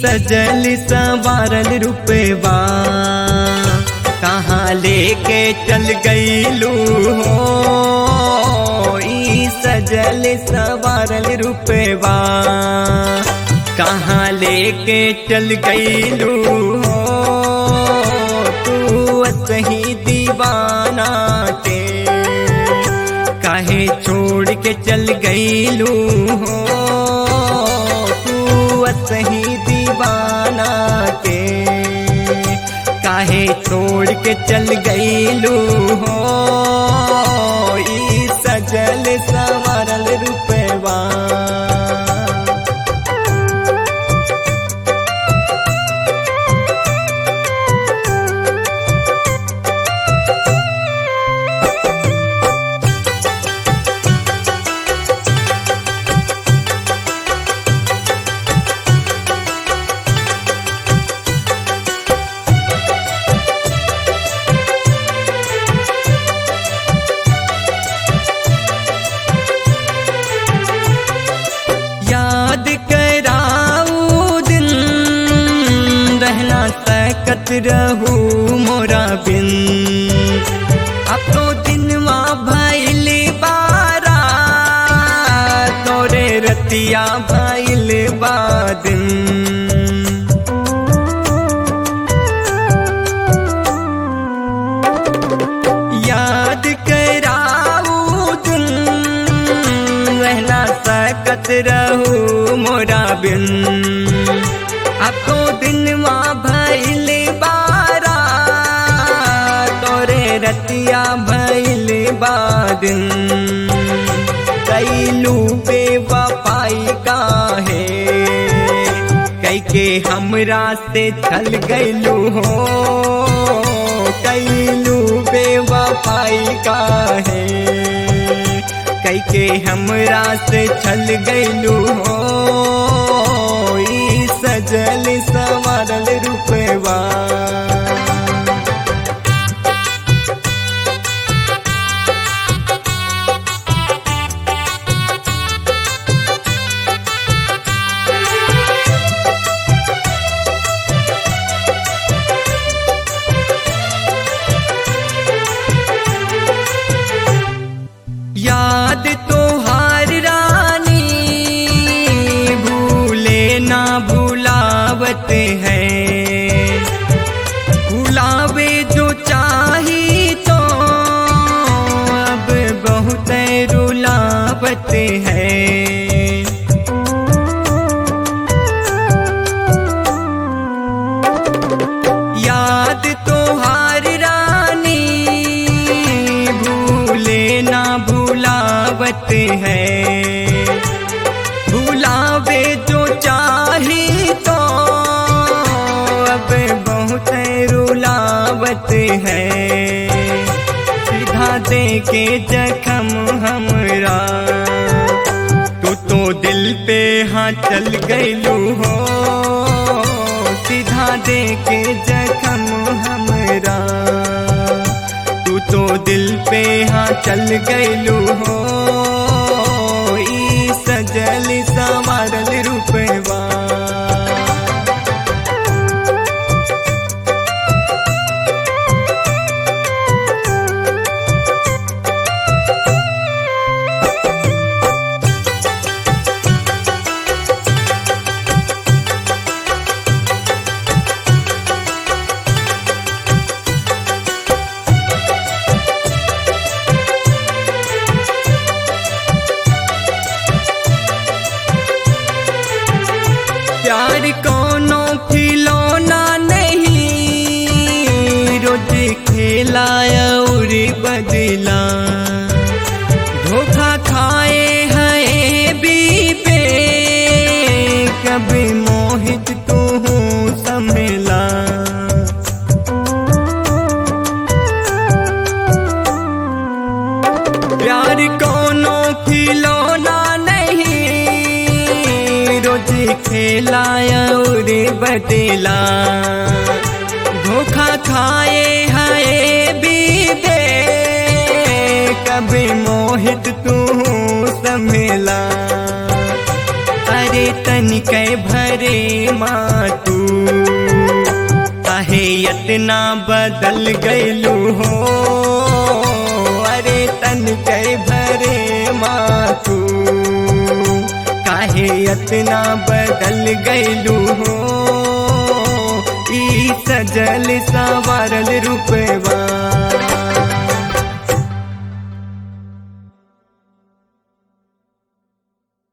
सजल सवारल रुपवा कहाँ लेके चल गईलू हो ई सजल सवारल रुपवा कहाँ लेके चल गईलू हो तू सही दीवाना के काहे छोड़ के चल गईलू हो तू सही दीवाना के काहे छोड़ के चल गईलू हो ई सजल संवरल रुपवा याद कराऊ दिन रहना सकत रहू मोरा बिन अब तो दिनवा भैल बारा तोरे रतिया भैल बादिन याद कराऊ दिन रहना सकत रहू मोरा बिन अब तो दिनवा भैल बारा तोरे रतिया भैल बादिन कैलू बेवफाई काहे कैके हमरा से छल गैलू हो कैलू बेवफाई काहे कैके हमरा से छल गैलू हो ई सजल संवरल रुपवा याद तो हार रानी भूले ना भुलावत है भुलावे जो चाही तो अब बहुत रुलावत है याद तो हार रानी भूले ना भुलावत है भुलावे जो चाही तो अब बहुत रुलावत है सीधा दे के जखम हमरा तू तो दिल पे हाँ चल गईलू हो सीधा दे के जखम हमरा तू तो दिल पे हाँ चल गईलू हो ई सजल संवरल रुपवा प्यार कोनो खिलौना नहीं रोज खेला और बदला धोखा खाए हैं बीबे कभी मोहित तू समला प्यार कोनो खिलौना नहीं रोज खेला और बदला धोखा खाए हाय बीबे कभी मोहित तू समला अरे तनिकै भरे माँ तू काहे इतना बदल गैलू हो अरे तनिकै भरे माँ तू काहे इतना बदल गैलू हो ई सजल सवारल रूपवा